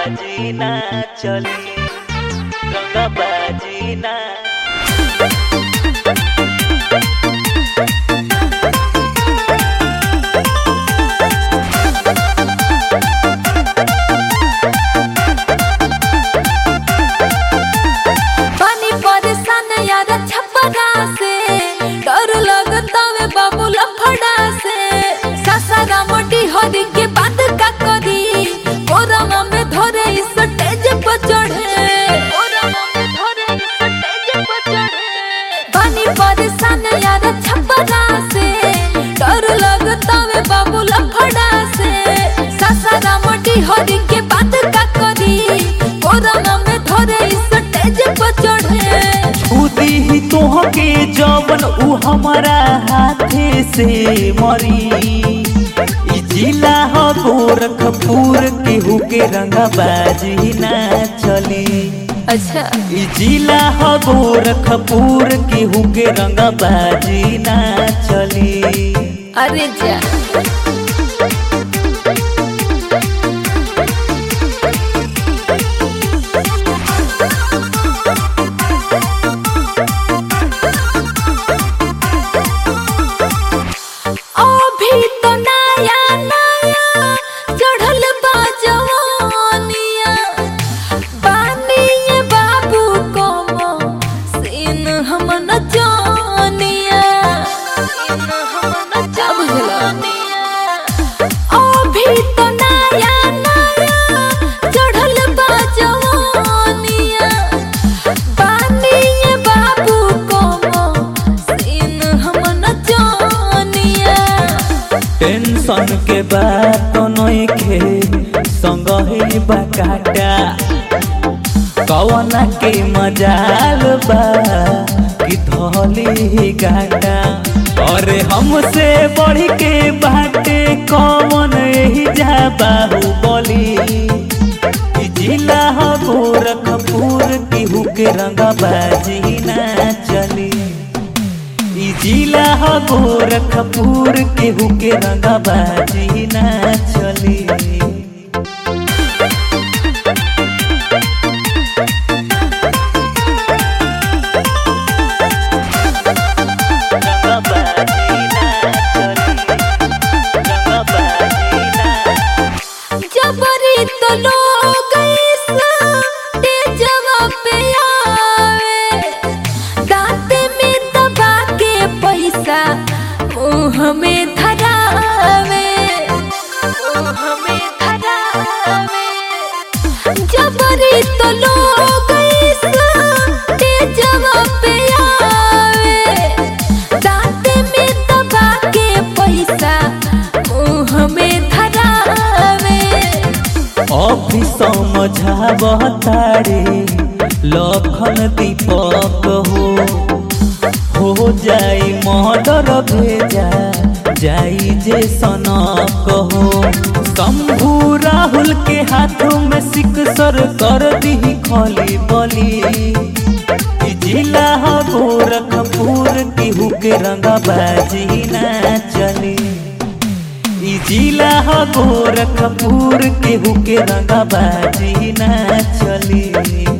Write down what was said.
रंगबाजी ना चली रंगबाजी ना पानी परेशान यार छपरा से डर लगता वे बाबू लफड़ा से सासारा मोटी हरी के बात का करी कोरमा में धरे इस स्टेज पर चढ़े कोरमा में धरे इस स्टेज पर चढ़े पानी परेशान यार छपरा से डर लगता वे बाबू लफड़ा से सासारा मोटी हरी के बात का करी कोरमा में धरे इस स्टेज पर चढ़े खुदी ही तोहके जवन उ हमारा हाथे से मरी ई जिला ह गोरखपुर केहू के रंगबाजी ना चली अच्छा ई जिला ह गोरखपुर केहू के रंगबाजी ना चली अरे जा अभी तो नया नया चढ़ल बा जवानिया बानिए बाबू को सीन हम न जानिया सीन हम न जानिया अभी तो नया नया चढ़ल बा जवानिया बानिए बाबू को सीन हम न जानिया टेंशन के बात नइखे संग ही बकाटा कवना के मजाल बा कि धली गाटा अरे हमसे बढ़ के बाटे कौन यही जा बाहुबली ई जिला ह गोरखपुर केहू के रंगबाजी ना चली ई जिला ह गोरखपुर केहू के रंगबाजी ना चली रंगबाजी ना चली रंगबाजी ना जबरी तो लोग इस तेजवा पे आवे दांत में दबा के पैसा मुंह में धरावे मुंह में धरावे जबरी तो लोग इस तेजवा पे आवे दांत में दबा के पैसा मुंह में धरावे अभी समझाव तारे लखन दीपक हो हो जाई मर्डर भेजा जाई जे सनक हो शंभू राहुल के हाथों में सिकसर कर दी खली बली ई जिला ह गोरखपुर केहू के रंगबाजी ना चली ई जिला ह गोरखपुर केहू के रंगबाजी ना चली